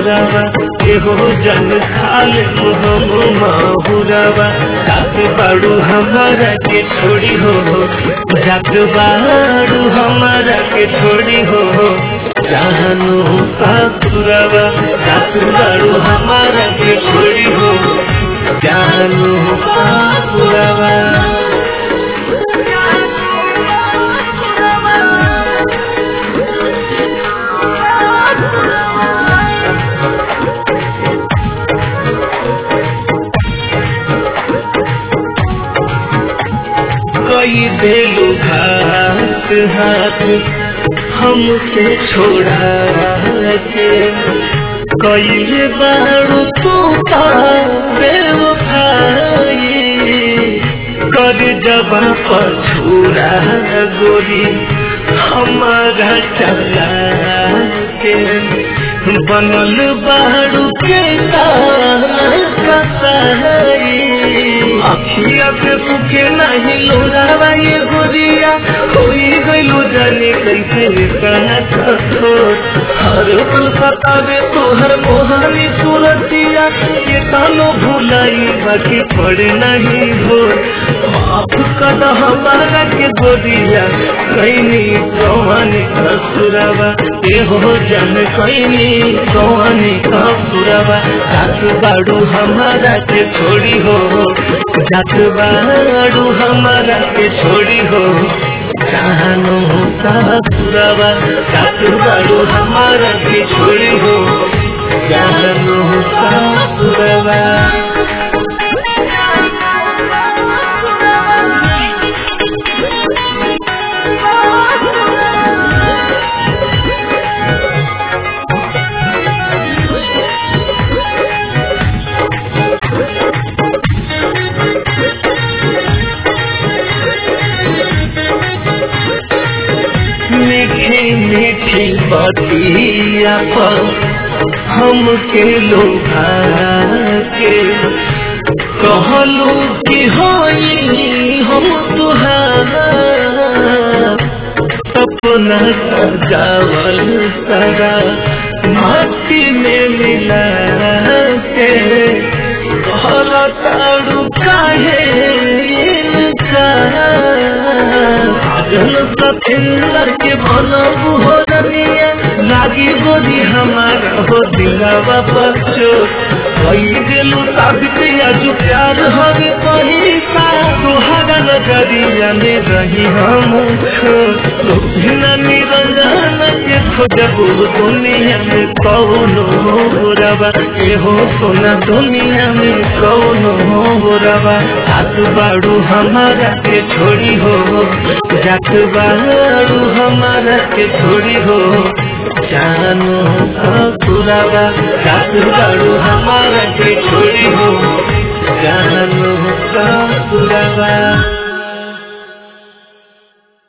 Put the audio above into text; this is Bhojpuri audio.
ससुरावा एहो जन खाले हम माहुरावा जात बाड़ू हमारा के छोड़ी हो जात बाड़ू हमारा के छोड़ी हो जानू ससुरावा जात बाड़ू हमारा के छोड़ी हो जानू ससुरावा कई देलू घाट हाथ हमसे छोड़ा के कई बारू तू बेवफाई कर जबा पछूरा गोरी हमारा चला के बनल बारू के कसाई अखिया पे पुके नहीं लोरावा ये गोरिया कोई गइलो जाने कैसे कहना छोड़ हर पल सतावे तोहर मोहानी सूरतिया ये तानो भुलाई बाकी पड़े नहीं हो माफ कर हमारा के गोरिया कैनी कौनी कसुरवा ए हो जन कैनी कौनी कसुरवा साथ बाड़ू हमारा के छोड़ी हो जात बाड़ू हमारा के छोड़ी हो जानो ससुरवा जात बाड़ू हमारा के छोड़ी हो जानो ससुरवा मीठी मीठी बतिया पर हमके लोभा के कहलू कि होई हम तुहारा अपना सजावल सारा माटी में मिला के कहल ताड़ू काहे इनका जल सफिंदर के बनबू हो रनिया लागी गोदी हमारा हो दिलावा बच्चो कई दिलू साबित आज प्यार हवे पैसा तुहारा नजरिया में रही हम बिना निरंजन के खोजबू दुनिया में कौनो रवा एहो सोना दुनिया में कौनो रवा हाथ बाड़ू हमारा के छोड़ी हो जात बाड़ू हमारा के छोड़ी हो जानो ससुरावा जात बाड़ू हमारा के छोड़ी हो जानो ससुरावा